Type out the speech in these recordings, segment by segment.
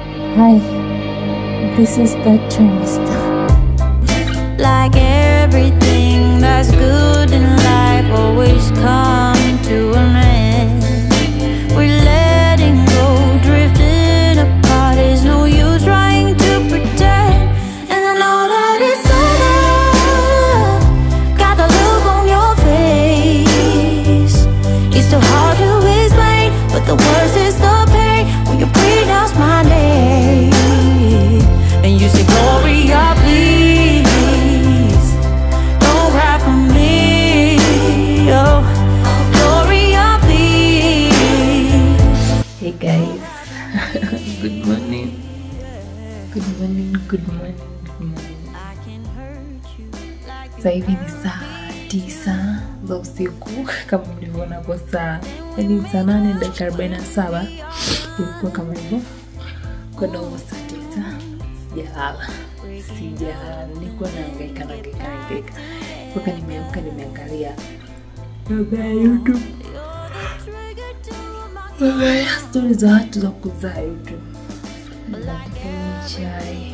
Hi, this is the trimester. Like everything that's good in life always come to an end. We're letting go, drifting apart. There's no use trying to pretend. And I know that it's sudden. Got the look on your face. It's so hard to explain, but the worst is the pain when you pronounce my name. And you say, Gloria, please. Don't cry for me. Oh, Gloria, please. Hey guys, good morning. Good morning, good morning, good morning. I can hurt you like Sasa hivi ni saa tisa za usiku kama mlivyoona hapo saa yani saa nane dakika arobaini na saba ilikuwa kama hivyo kwenda huko saa tisa sijalala sijalala nilikuwa naangaika naangaika naangaika mpaka nimeamka nimeangalia mambo ya youtube Angalia stori za watu za kuzaa youtube Nakunywa chai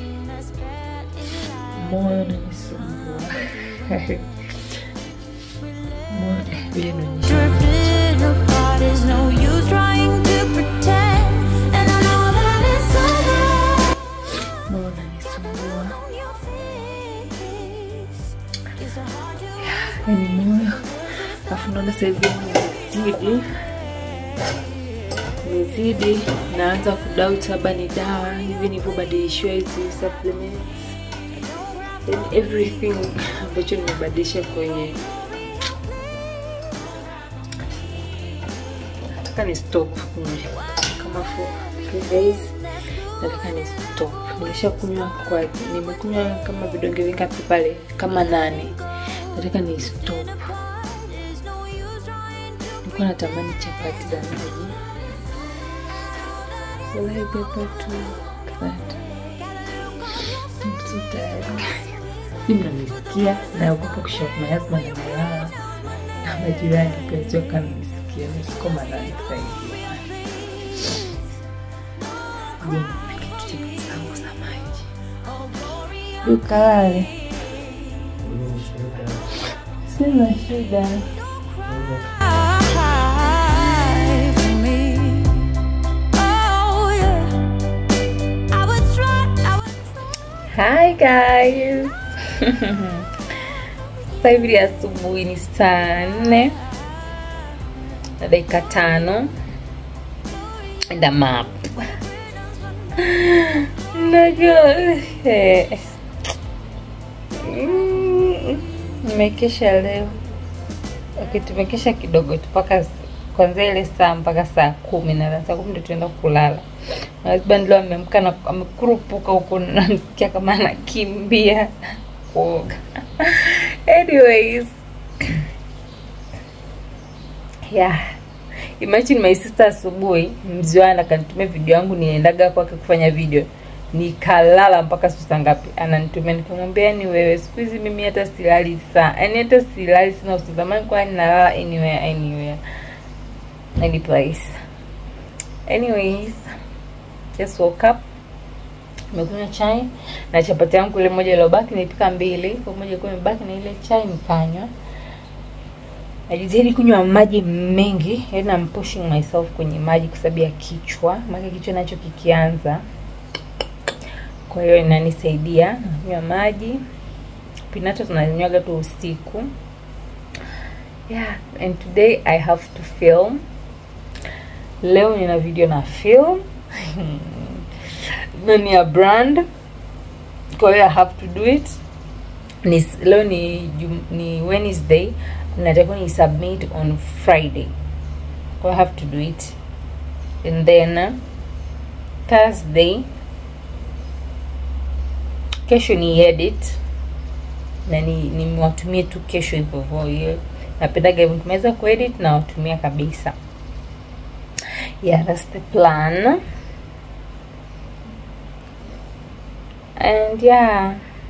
moyo unanisumbua moyo eh, vile naonyesha drifting apart. There's no use trying to pretend. And I know that it's sudden. moyo unanisumbua on your face. It's so hard to yani moyo alafu naona sahivi nimezidi nimezidi naanza kudoubt labda ni dawa hivi nilivyobadilishiwa hizi supplements and everything ambacho nimebadilisha kwenye nataka ni stop kunywa kama for three days nataka ni stop nimesha kunywa kwa nimekunywa kama vidonge vingapi pale kama nane nataka ni stop nilikuwa natamani chapati za maji Will I be able to do that? I'm so tired. Si mnanisikia naogopa kushout my husband amelala na majirani pia sio kama nisikia nisiko malali sahivi je nipike tucheki zangu za maji ukalale sina shida cry for me. Oh, yeah. I would try, I would Hi guys. Sasa hivi ni asubuhi ni saa nne na dakika tano and I'm up. Najua eh, mm, nimekesha leo. Okay, tumekesha kidogo tu mpaka s- kwanzia ile saa mpaka saa kumi na saa kumi ndo tuenda kulala. My husband leo ameamka na amekurupuka huko, namsikia kama anakimbia kuoga. Anyways, yeah. Imagine my sister asubuhi mziwana akanitumia video yangu niendaga kwake kufanya video nikalala mpaka saa ngapi ananitumia nikamwambia yani wewe siku hizi mimi hata silali saa yani hata silali sina usizamani kwa nalala anywhere anywhere any place anyways just woke up nimekunywa chai na chapati yangu ile moja iliyobaki nilipika mbili kwa moja ilikuwa imebaki na ile chai nikanywa najitahidi kunywa maji mengi yani I'm pushing myself kwenye maji kwa sababu ya kichwa maana kichwa nacho kikianza kwa hiyo inanisaidia nakunywa maji pinato tunanywaga tu usiku yeah and today i have to film leo nina video na film na ni ya brand kwa hiyo i have to do it ni, leo ni, Jum- ni wednesday natakiwa ni submit on friday kwa hiyo i have to do it and then uh, thursday kesho ni edit na ni nimewatumie tu kesho hivyo hivyo hiyo napendaga hivyo nikimaliza kuedit na watumia kabisa yeah that's the plan and yeah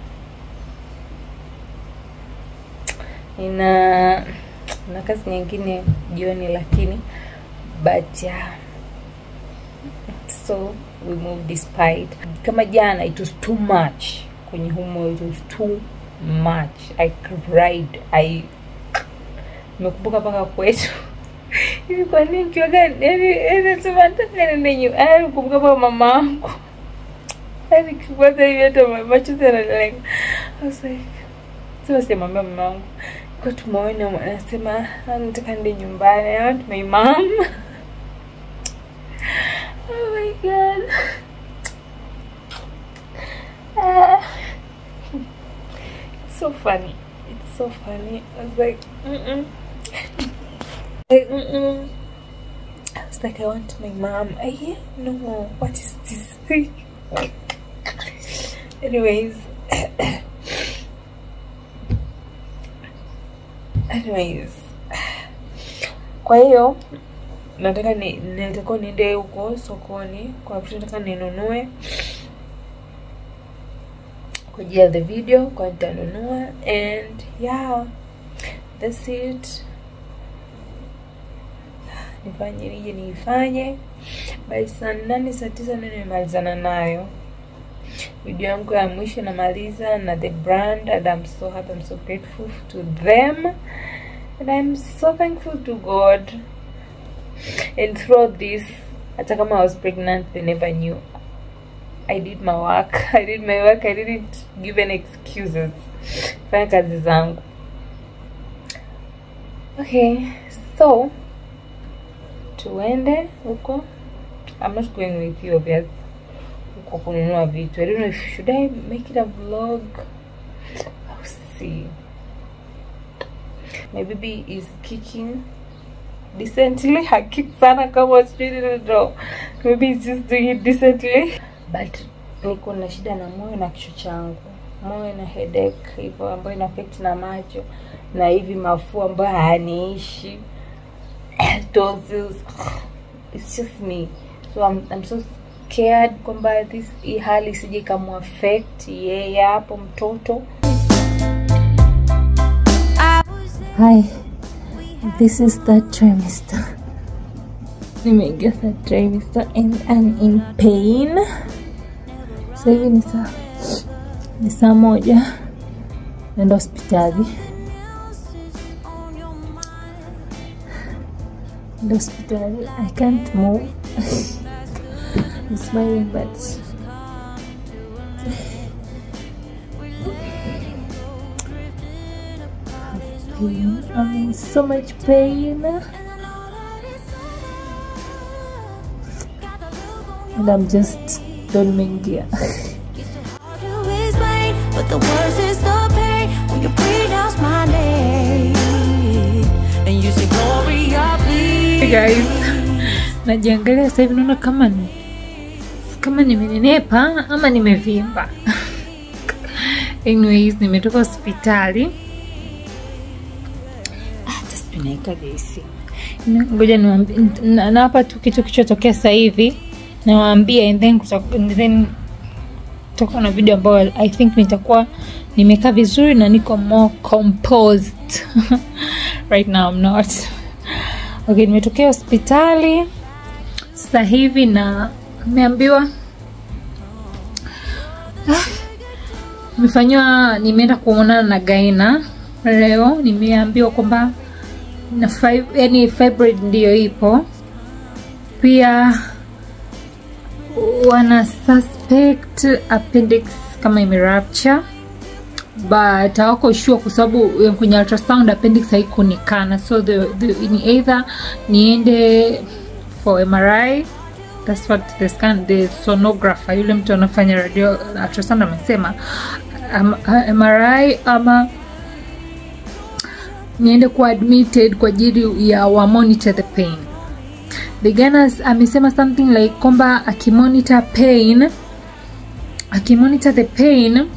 nina na kazi nyingine jioni lakini but yeah so we moved despite kama jana it was too much kwenye humo it was too much i cried i nimekumbuka mpaka kwetu hivi kwa nini kiwaga yani nasema nataka niende nyumbani yani kumbuka mpaka mama wangu yani kwanza hivi hata ma- machozi yanalenga I was like sasa sijamwambia mama wangu kwa tumeona anasema "Ah, nataka niende nyumbani I want my mom oh my god Ah. it's so funny it's so funny I was like mm-mm. like mm-mm. I was like I want my mom I hear no what is this anyways anyways kwa hiyo nataka ni natakiwa niende huko sokoni kwa vitu nataka ninunue kwa ajili ya the video kwa nitanunua and yeah that's it nifanye nije niifanye by saa nane saa tisa ndio nimemalizana nayo video yangu ya mwisho namaliza na the brand and I'm so happy I'm so grateful to them and I'm so thankful to God and throughout this hata kama I was pregnant they never knew I did my work I did my work I didn't give any excuses fanya kazi zangu okay so tuende huko I'm not going with you obviously huko kununua vitu I don't know if should I make it a vlog I'll see my baby is kicking decently hakick sana kama sijui don't know maybe it's just doing it decently but niko na shida na moyo na kichwa changu moyo na headache hivyo ambayo ina affect na macho na hivi mafua ambayo hayaniishi tonsils it's just me so I'm, I'm so scared kwamba this hii hali isije ikamuaffect yeye hapo mtoto Hi, this is third trimester. Nimeingia third trimester and I'm in pain. Sasa hivi ni saa ni saa moja naenda hospitali. Naenda hospitali. I can't move. I'm smiling but pain. I'm in so much pain. And I'm just don't nimeingia. Hard to explain, but the worst is the pain when you pronounce my name and you say Gloria, please. Hey guys, najiangalia sasa hivi naona kama ni kama nimenenepa ama nimevimba. Anyways, nimetoka hospitali. Ah, Hata sijui naikaje hii simu. Na- Ngoja niwaambie na- nawapa tu kitu kichotokea sasa hivi nawaambia and then kuta- and then tutakuwa na video ambayo I think nitakuwa nimekaa vizuri na niko more composed right now I'm not okay nimetokea hospitali sasa hivi na nimeambiwa Ah, nimefanyiwa nimeenda kuonana na gaina leo nimeambiwa kwamba na fib, yani fibroid ndiyo ipo pia wana suspect appendix kama imerupture but hawako sure kwa sababu ya kwenye ultrasound appendix haikuonekana so the, the, ni either niende for MRI that's what the scan the sonographer yule mtu anafanya radio ultrasound amesema um, uh, MRI ama niende kuwa admitted kwa ajili ya wa monitor the pain the Gunners amesema something like kwamba akimonitor pain akimonitor the pain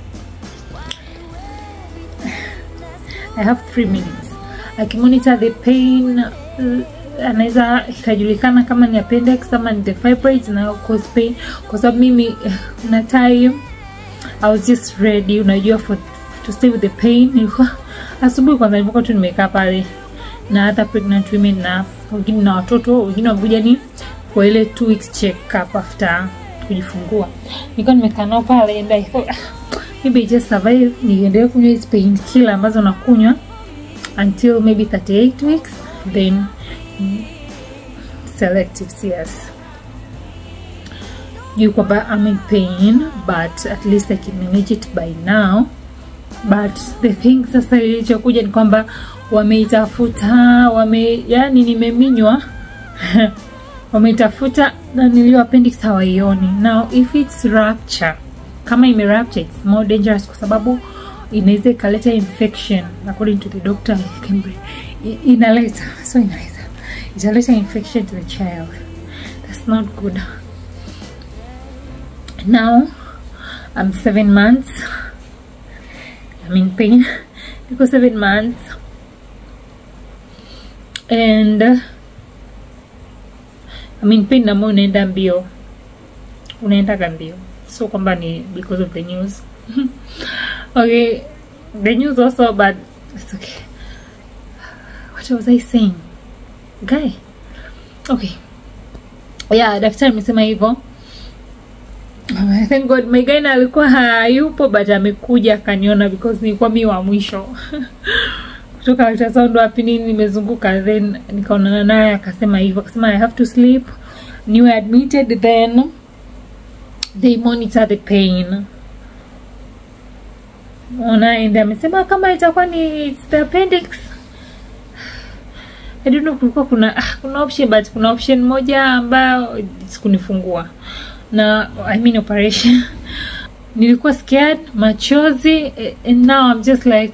I have three minutes akimonitor the pain uh, anaweza ikajulikana kama ni appendix ama ni the fibroids na cause pain kwa sababu mimi uh, na time I was just ready unajua for to stay with the pain nilikuwa asubuhi kwanza nilikuwa tu nimekaa pale na other pregnant women na wengine na watoto wengine wamekuja ni kwa ile two weeks check up after kujifungua nilikuwa nimekaa nao pale and I thought ah, maybe I just survive niendelee kunywa hizi pain killer ambazo nakunywa until maybe 38 weeks then mm, selective CS juu kwamba I'm in pain but at least I can manage it by now but the thing sasa ilichokuja ni kwamba wameitafuta wame yani nimeminywa wameitafuta na nilio appendix hawaioni now if it's rupture kama ime rupture it's more dangerous kwa sababu inaweza ikaleta infection according to the doctor can be- i- inaleta so inaleta italeta infection to the child that's not good now i'm seven months i'm in pain because seven months and uh, I'm in pain ambao unaenda mbio unaendaga mbio so kwamba ni because of the news okay the news also but it's okay what was i saying guy okay yeah daktari amesema hivyo thank god my guy na alikuwa hayupo but amekuja akaniona because nilikuwa mi wa mwisho kutoka ultrasound wapi nini nimezunguka then nikaonana naye akasema hivyo akasema i have to sleep niwe admitted then they monitor the pain ona and amesema kama itakuwa ni it's the appendix I don't know kulikuwa kuna ah, kuna option but kuna option moja ambayo sikunifungua na I mean operation nilikuwa scared machozi eh, and now I'm just like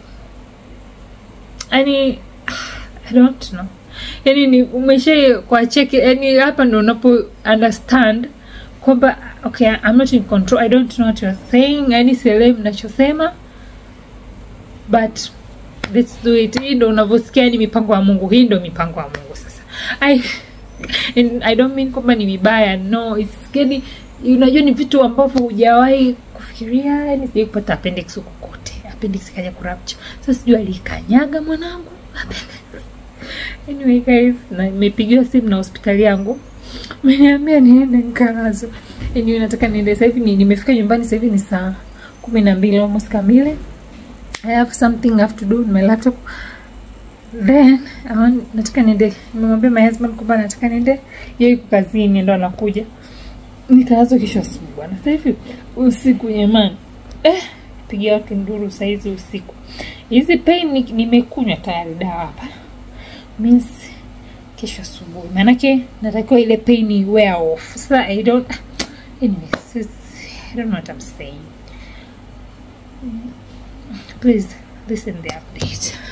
yani I don't know yani ni umesha kwa cheki yani hapa ndo unapo understand kwamba okay I'm not in control I don't know what you're saying yani sielewi mnachosema but let's do it hii ndo unavyosikia ni mipango ya mungu hii ndo mipango ya mungu sasa I, and I don't mean kwamba ni vibaya no it's yani unajua ni vitu ambavyo hujawahi kufikiria yani sijai kupata appendix huko kote appendix ikaja kurapture sasa sijui alikanyaga mwanangu anyway guys na nimepigiwa simu na hospitali yangu meniambia niende nikalazo anyway nataka niende sasa hivi ni- nimefika nyumbani sasa hivi ni saa kumi na mbili almost kamili I have something I have to do on my laptop then I want, nataka niende nimemwambia my husband kwamba nataka niende yeye yuko kazini ndo anakuja nikaanza kesho asubuhi bwana sasa hivi usiku jamani eh pigia watu nduru saizi usiku hizi pain ni- nimekunywa tayari dawa hapa means kesho asubuhi maanake natakiwa ile pain i wear off sasa i don't anyways it's- i don't know what i'm saying please listen the update